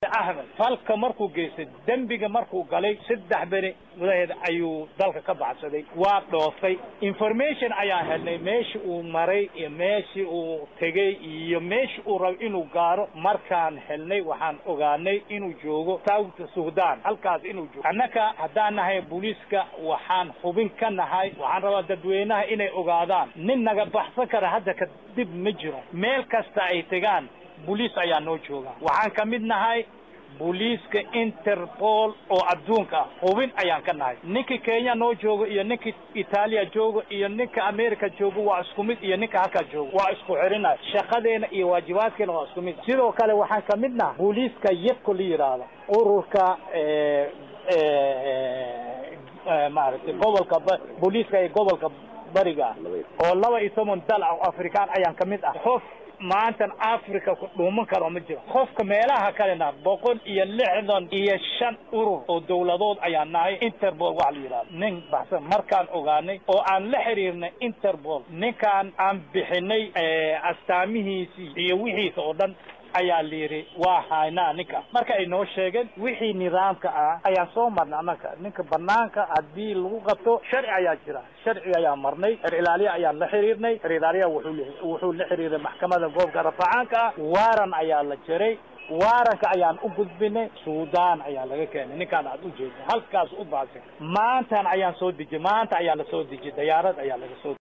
ahmed falka markuu geystay dembiga markuu galay saddex beri gudaheed ayuu dalka ka baxsaday waa dhoofay information ayaan helnay meeshii uu maray iyo meeshii uu tegey iyo meeshii uu rabo inuu gaaro markaan helnay waxaan ogaanay inuu joogo south sudan halkaas inuu joogo annaka haddaan nahay booliiska waxaan hubin ka nahay waxaan rabaa dadweynaha inay ogaadaan nin naga baxsan kara hadda kadib ma jiro meel kasta ay tegaan booliis ayaa noo jooga waxaan ka mid nahay booliiska interpol oo adduunka ah hubin ayaan ka nahay ninka kenya noo joogo iyo ninka itaaliya joogo iyo ninka america joogo waa isku mid iyo ninka halkaa joogo waa isku xirinay shaqadeena iyo waajibaadkeena waa isku mid sidoo kale waxaan ka mid nahay booliiska yebko la yidhaahdo ururka maaragtay gobolka booliiska ee gobolka bariga ah oo laba iyo toban dal ah oo afrikaan ayaan ka mid ah qof maantan africa ku dhuuman karo ma jiro qofka meelaha kalena boqol iyo lixdan iyo shan urur oo dawladood ayaan nahay interpol waxa la yidhahdo nin baxsan markaan ogaanay oo aan la xiriirnay interpol ninkaan aan bixinay astaamihiisii iyo wixiisa oo dhan ayaa la yidhi waa haynaa ninka marka ay noo sheegeen wixii nidaamka ah ayaan soo marnay annaga ninka banaanka haddii lagu qabto sharci ayaa jira sharciga ayaan marnay xer ilaaliya ayaan la xiriirnay xer ilaaliya wuxuu wuxuu la xiriiray maxkamada goobka rafacaanka ah waaran ayaa la jiray waaranka ayaan u gudbinay suudaan ayaa laga keenay ninkaan aad u jeeda halkaas u baasay maantan ayaan soo dejiyey maanta ayaa la soo dejiyey dayaarad ayaa laga soo